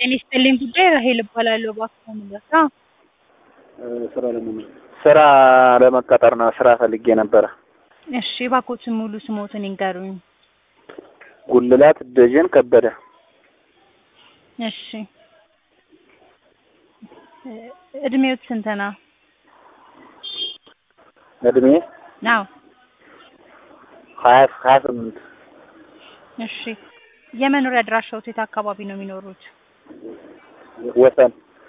ጤና ይስጥልኝ ጉዳይ ራሄል እባላለሁ። እባክዎ ምንድን ነው? ስራ ለመመ ስራ ለመቀጠር ነው። ስራ ፈልጌ ነበረ። እሺ እባክዎትን ሙሉ ስሞትን ይንገሩኝ። ጉልላት ደጀን ከበደ። እሺ እድሜዎት ስንት ነው? እድሜ አዎ ሀያ ሀያ ስምንት እሺ የመኖሪያ አድራሻዎት የት አካባቢ ነው የሚኖሩት? ወሰን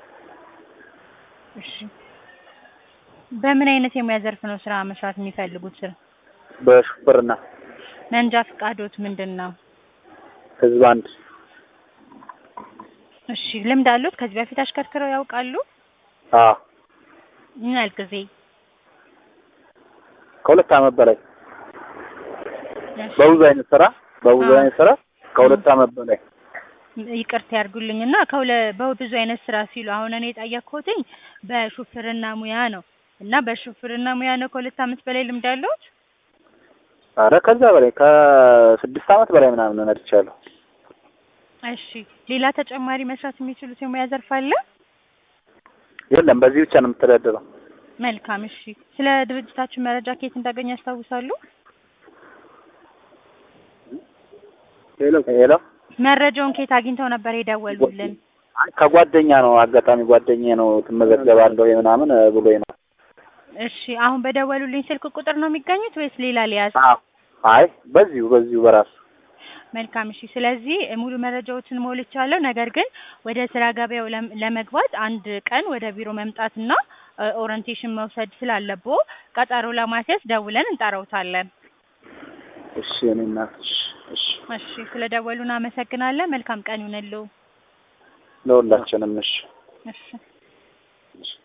እሺ በምን አይነት የሙያ ዘርፍ ነው ስራ መስራት የሚፈልጉት? ስራ በሹፍርና መንጃ ፍቃዶት ምንድን ነው? ህዝብ አንድ እሺ ልምድ አሉት? ከዚህ በፊት አሽከርክረው ያውቃሉ? አዎ ምን ያህል ጊዜ? ከሁለት አመት በላይ እሺ በብዙ አይነት ስራ በብዙ አዎ። አይነት ስራ ከሁለት አመት በላይ ይቅርታ ያርጉልኝ እና ከሁለ በብዙ አይነት ስራ ሲሉ አሁን እኔ የጠየቅኩትኝ በሹፍርና ሙያ ነው እና በሹፍርና ሙያ ነው ከሁለት አመት በላይ ልምድ አለዎት? አረ ከዛ በላይ ከስድስት አመት በላይ ምናምን ነድቻለሁ። እሺ ሌላ ተጨማሪ መስራት የሚችሉት የሙያ ዘርፍ አለ? የለም በዚህ ብቻ ነው የምተዳደረው። መልካም እሺ ስለ ድርጅታችን መረጃ ከየት እንዳገኙ ያስታውሳሉ? ሄሎ ሄሎ መረጃውን ከየት አግኝተው ነበር የደወሉልን? አይ ከጓደኛ ነው አጋጣሚ ጓደኛዬ ነው ትመዘገባለሁ ምናምን ብሎኝ ነው። እሺ አሁን በደወሉልኝ ስልክ ቁጥር ነው የሚገኙት ወይስ ሌላ ሊያዝ? አዎ አይ በዚሁ በዚሁ በራሱ መልካም እሺ ስለዚህ ሙሉ መረጃዎችን ሞልቻለሁ። ነገር ግን ወደ ስራ ገበያው ለም- ለመግባት አንድ ቀን ወደ ቢሮ መምጣትና እ ኦሪንቴሽን መውሰድ ስላለብዎ ቀጠሮ ለማስያዝ ደውለን እንጠራዎታለን። እሺ እኔ እናት እሺ እሺ እሺ ስለደወሉ እናመሰግናለን። መልካም ቀን ይሁንልዎ። ለሁላችንም እሺ እሺ እሺ